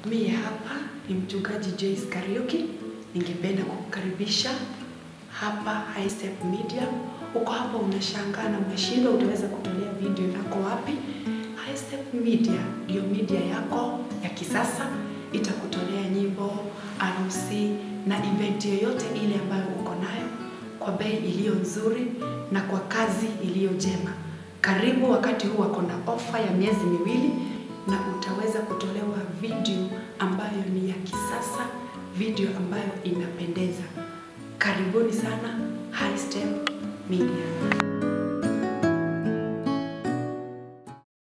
Mie hapa ni mchungaji Joyce Kariuki. Ningependa kukukaribisha hapa High Step Media. Uko hapa unashangaa na umeshindwa utaweza kutolea video yako wapi? High Step Media ndio media yako ya kisasa, itakutolea nyimbo, harusi na event yoyote ile ambayo uko nayo kwa bei iliyo nzuri na kwa kazi iliyo njema. Karibu wakati huu wako na ofa ya miezi miwili na utaweza kutolewa video ambayo ni ya kisasa, video ambayo inapendeza. Karibuni sana High Step Media.